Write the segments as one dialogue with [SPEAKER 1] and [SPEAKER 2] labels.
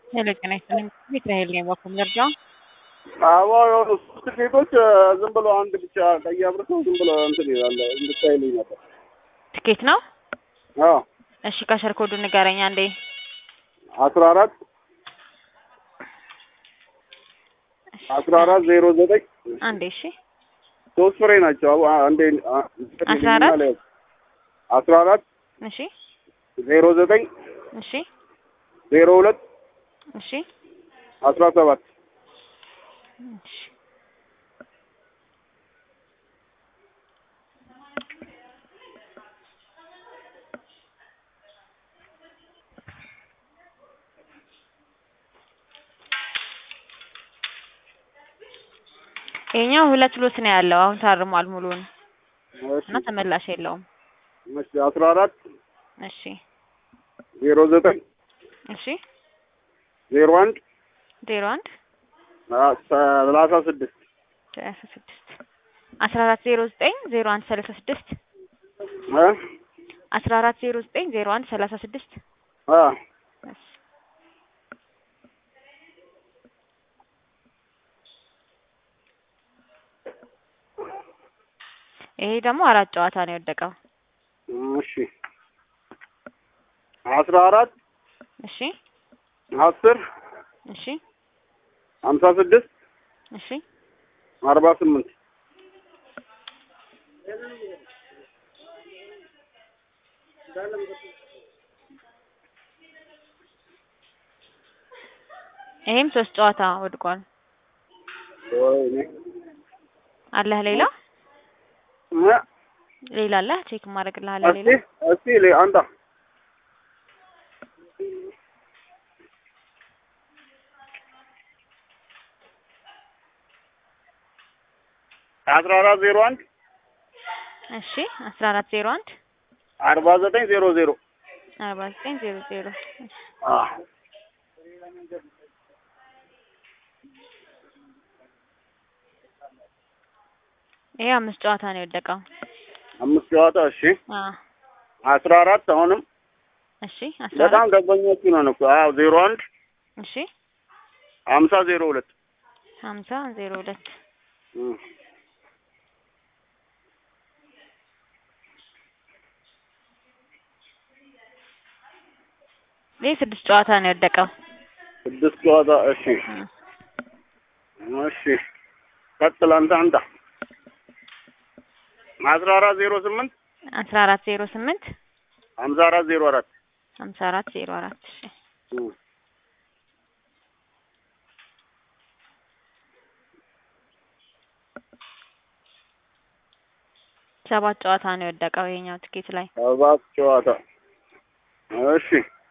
[SPEAKER 1] ሄሎ ጤና ይስጥልኝ። ሚካኤል ነኝ ባኩም ደረጃ
[SPEAKER 2] አዎ የሆኑ ሶስት ሴቶች ዝም ብሎ አንድ ብቻ ቀይ አብርተው ዝም ብሎ እንትን ይላል እንድታይልኝ ነበር።
[SPEAKER 1] ትኬት ነው።
[SPEAKER 2] አዎ
[SPEAKER 1] እሺ ከሸር ኮዱ ንገረኝ አንዴ።
[SPEAKER 2] አስራ አራት አስራ አራት ዜሮ ዘጠኝ
[SPEAKER 1] አንዴ እሺ
[SPEAKER 2] ሶስት ፍሬ ናቸው። አዎ አንዴ
[SPEAKER 1] አስራ አራት
[SPEAKER 2] አስራ አራት
[SPEAKER 1] እሺ
[SPEAKER 2] ዜሮ ዘጠኝ
[SPEAKER 1] እሺ
[SPEAKER 2] ዜሮ ሁለት
[SPEAKER 1] እሺ
[SPEAKER 2] አስራ ሰባት
[SPEAKER 1] እሺ ይሄኛው ሁለት ሎት ነው ያለው። አሁን ታርሟል ሙሉውን
[SPEAKER 2] እሺ
[SPEAKER 1] እና ተመላሽ የለውም።
[SPEAKER 2] እሺ አስራ አራት
[SPEAKER 1] እሺ
[SPEAKER 2] ዜሮ ዘጠኝ
[SPEAKER 1] እሺ
[SPEAKER 2] ዜሮ አንድ
[SPEAKER 1] ዜሮ አንድ
[SPEAKER 2] ሰላሳ ስድስት
[SPEAKER 1] ሰላሳ ስድስት አስራ አራት ዜሮ ዘጠኝ ዜሮ አንድ ሰላሳ ስድስት
[SPEAKER 2] እ
[SPEAKER 1] አስራ አራት ዜሮ ዘጠኝ ዜሮ አንድ ሰላሳ ስድስት
[SPEAKER 2] አ
[SPEAKER 1] እሺ ይሄ ደግሞ አራት ጨዋታ ነው የወደቀው።
[SPEAKER 2] እሺ አስራ አራት
[SPEAKER 1] እሺ
[SPEAKER 2] አስር
[SPEAKER 1] እሺ
[SPEAKER 2] ሀምሳ ስድስት
[SPEAKER 1] እሺ
[SPEAKER 2] አርባ ስምንት
[SPEAKER 1] ይሄም ሶስት ጨዋታ ወድቋል።
[SPEAKER 2] ወይኔ
[SPEAKER 1] አለህ ሌላ
[SPEAKER 2] እ
[SPEAKER 1] ሌላ አለህ? ቼክ ማድረግልሃለሁ
[SPEAKER 2] እስቲ
[SPEAKER 1] ሌላ
[SPEAKER 2] እስቲ ሌ- አንተ አስራ አራት ዜሮ አንድ
[SPEAKER 1] እሺ አስራ አራት ዜሮ አንድ
[SPEAKER 2] አርባ ዘጠኝ ዜሮ ዜሮ
[SPEAKER 1] አርባ ዘጠኝ ዜሮ ዜሮ እሺ
[SPEAKER 2] አ
[SPEAKER 1] ይሄ አምስት ጨዋታ ነው የወደቀው።
[SPEAKER 2] አምስት ጨዋታ እሺ
[SPEAKER 1] አ
[SPEAKER 2] አስራ አራት አሁንም
[SPEAKER 1] እሺ አስራ
[SPEAKER 2] በጣም
[SPEAKER 1] አራት
[SPEAKER 2] ደንበኞቹ ነን እኮ አዎ ዜሮ አንድ
[SPEAKER 1] እሺ
[SPEAKER 2] ሀምሳ ዜሮ ሁለት
[SPEAKER 1] ሀምሳ ዜሮ ሁለት
[SPEAKER 2] እ
[SPEAKER 1] ይሄ ስድስት ጨዋታ ነው የወደቀው።
[SPEAKER 2] ስድስት ጨዋታ እሺ
[SPEAKER 1] እ
[SPEAKER 2] እሺ ቀጥል አንተ አንተ አስራ አራት ዜሮ ስምንት
[SPEAKER 1] አስራ አራት ዜሮ ስምንት
[SPEAKER 2] ሀምሳ አራት ዜሮ አራት
[SPEAKER 1] ሀምሳ አራት ዜሮ አራት እሺ
[SPEAKER 2] እ
[SPEAKER 1] ሰባት ጨዋታ ነው የወደቀው ይሄኛው ትኬት ላይ
[SPEAKER 2] ሰባት ጨዋታ እሺ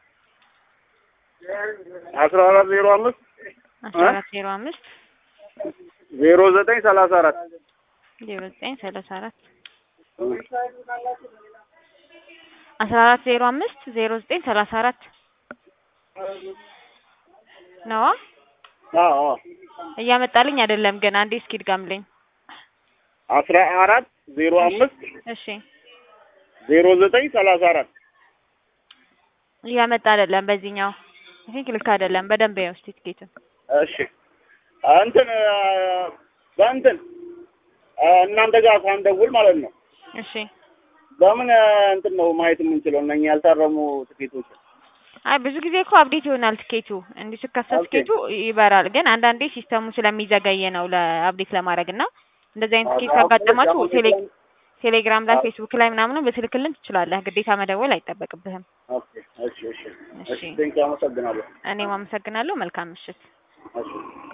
[SPEAKER 2] አስራ አራት ዜሮ አምስት
[SPEAKER 1] አስራ አራት ዜሮ አምስት
[SPEAKER 2] ዜሮ ዘጠኝ ሰላሳ አራት
[SPEAKER 1] ዜሮ ዘጠኝ ሰላሳ አራት አስራ አራት ዜሮ አምስት ዜሮ ዘጠኝ ሰላሳ አራት ነዋ
[SPEAKER 2] አዎ
[SPEAKER 1] እያመጣልኝ አይደለም ግን አንዴ እስኪ ድጋምልኝ
[SPEAKER 2] አስራ አራት ዜሮ አምስት
[SPEAKER 1] እሺ
[SPEAKER 2] ዜሮ ዘጠኝ ሰላሳ አራት
[SPEAKER 1] እያመጣ አይደለም በዚህኛው ይሄ ልክ አይደለም በደንብ ያው እስኪ ትኬቱን
[SPEAKER 2] እሺ እንትን በእንትን እናንተ ጋር ሳንደውል ማለት ነው
[SPEAKER 1] እሺ
[SPEAKER 2] በምን እንትን ነው ማየት የምንችለው እነኛ ያልታረሙ ትኬቶች
[SPEAKER 1] አይ ብዙ ጊዜ እኮ አፕዴት ይሆናል ትኬቱ እንዲህ ስከሰት
[SPEAKER 2] ኦኬ።
[SPEAKER 1] ትኬቱ ይበራል ግን አንዳንዴ ሲስተሙ ስለሚዘገይ ነው ለአፕዴት ለማድረግ እና እንደዚህ አይነት ትኬት ካጋጠማችሁ ቴሌ ቴሌግራም ላይ ፌስቡክ ላይ ምናምን ብትልክልን ትችላለህ ግዴታ መደወል አይጠበቅብህም
[SPEAKER 2] ኦኬ እሺ እሺ
[SPEAKER 1] እሺ
[SPEAKER 2] እሺ ቴንክ አመሰግናለሁ
[SPEAKER 1] እኔም አመሰግናለሁ መልካም ምሽት
[SPEAKER 2] እሺ